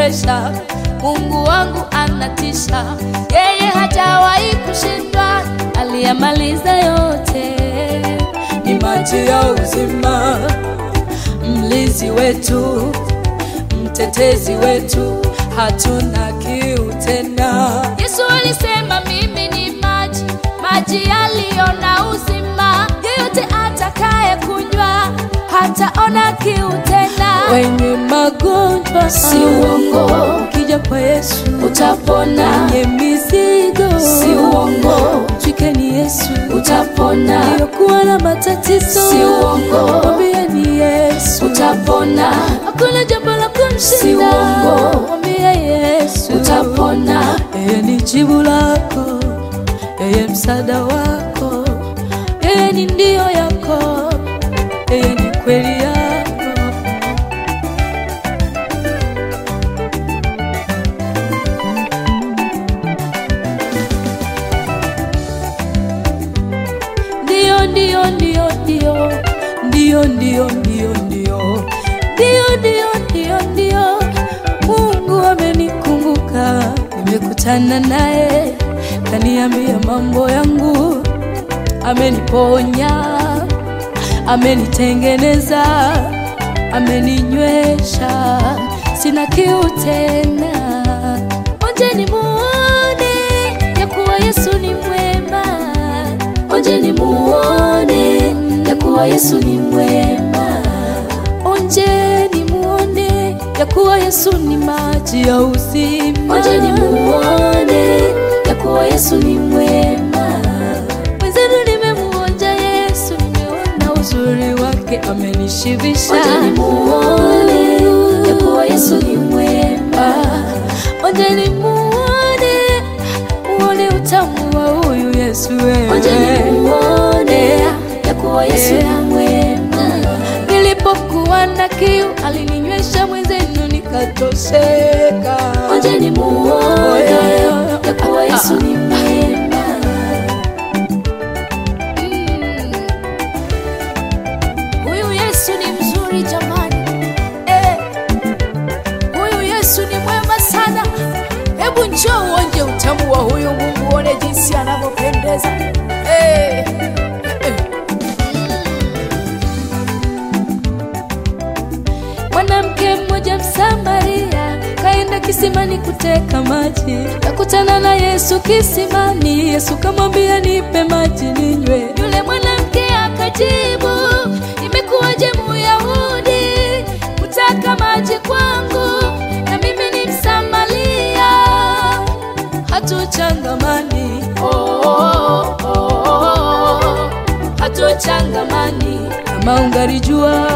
ananiwezesha. Mungu wangu anatisha, yeye hajawahi kushindwa, aliyamaliza yote. Ni maji ya uzima, mlinzi wetu, mtetezi wetu, hatuna kiu tena. Yesu alisema mimi ni maji, maji yaliyo na uzima, yeyote atakaye kunywa hataona kiu tena. Wenye magonjwa Si uongo. ukija kwa Yesu utapona, wenye mizigo si uongo, Twikeni Yesu utapona, aliyokuwa na matatizo Si uongo. mwambie ni Yesu utapona, hakuna jambo la Si kumshinda uongo. mwambie Yesu utapona, yeye ni jibu lako yeye msaada wako yeye ni ndio yako yeye ni kweli yako ndio ndio ndio ndio ndio ndio ndio ndio ndio ndio ndio ndio Mungu amenikumbuka, nimekutana naye, kaniambia mambo yangu, ameniponya, amenitengeneza, ameninywesha, sina kiu tena. Onjeni muone ya kuwa Yesu ni mwema, onjeni muone ya kuwa Yesu ni mwema, onjeni muone ya kuwa Yesu ni maji ya uzima. onjeni muone ya kuwa Yesu ni mwema, Mwenzenu nimemuonja Yesu, nimeona uzuri wake, amenishibisha. onjeni muone ya kuwa Yesu ni mwema, Onjeni muone, muone utamu wa huyu Yesu wewe. onjeni muone ya kuwa Yesu ni mwema, Nilipokuwa na kiu alininywesha, mwenzenu nikatosheka. onjeni muone ya kuwa Yesu ni mwema, Huyu Yesu ni mzuri jamani, eh. Huyu Yesu ni mwema sana. Hebu njoo uonje utamu wa huyu Mungu, uone jinsi anavyopendeza eh. Eh. Mwanamke mmoja Msamaria kaenda kisimani kuteka maji, kakutana na Yesu kisimani. Yesu kamwambia, nipe maji ninywe. Yule mwanamke akajibu, imekuwaje Muyahudi kutaka maji kwangu, na mimi ni Msamaria? Hatuchangamani, oh, oh, oh, oh. hatuchangamani kama ungalijua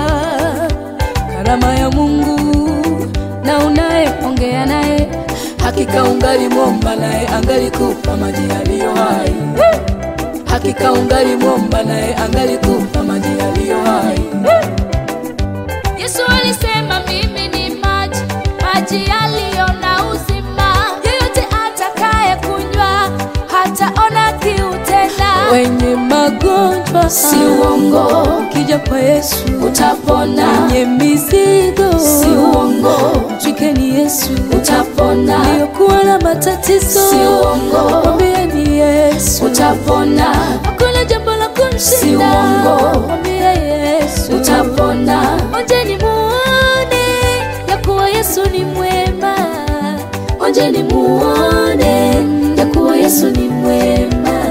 karama ya Mungu na unayeongea naye, hakika ungalimwomba naye angalikupa maji yaliyo hai. Hakika ungalimwomba naye angalikupa maji yaliyo hai. Yesu alisema mimi ni maji, maji yaliyo na uzima. Yeyote atakaye kunywa hataona kiu tena. Wenye magonjwa si uongo, ukija kwa Yesu utapona, wenye mizigo si uongo, Twikeni Yesu utapona, aliyokuwa na matatizo Si uongo. mwambie ni Yesu utapona, hakuna jambo la Si kumshinda uongo. mwambie Yesu utapona, onjeni muone ya kuwa Yesu ni mwema onjeni muone ya kuwa Yesu ni mwema,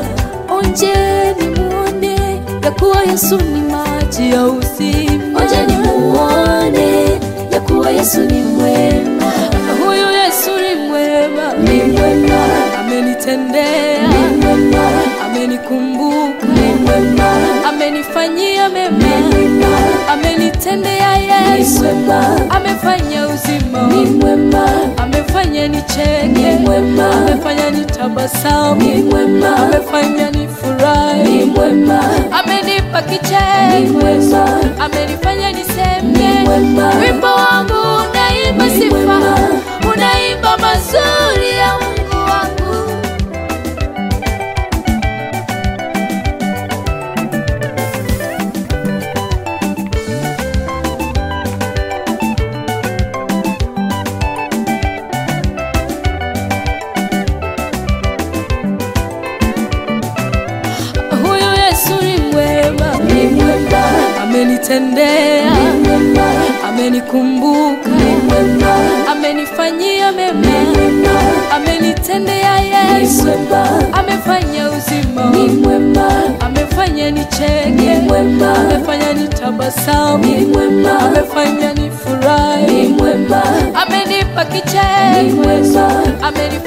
onjeni muone ya kuwa Yesu ni maji ya uzima onjeni muone ya kuwa Yesu ni mwema, huyu Yesu ni mwema ni mwema, amenitendea ni mwema, amenikumbuka ni mwema, amenifanyia mema ni mwema, amenitendea ni Yesu mwema, amefanya uzima ni mwema, amefanya ni nicheke mwema, amefanya nitabasamu ni mwema, amefanya ni nifurahi mwema, amenipa ni kicheko mwema, amenifanya ni niseme mwema, wimbo wangu unaimba Ni sifa mwema. unaimba mazuri ya Mungu wangu amenitendea, ni mwema, amenikumbuka, ni mwema, amenifanyia ni mema, mwema, amenitendea ni Yesu, mwema, amefanya uzima, ni mwema, amefanya ni nicheke, mwema, amefanya nitabasamu, ni mwema, amefanya ni nifurahi, mwema, amenipa ni kicheko, mwema, amenipa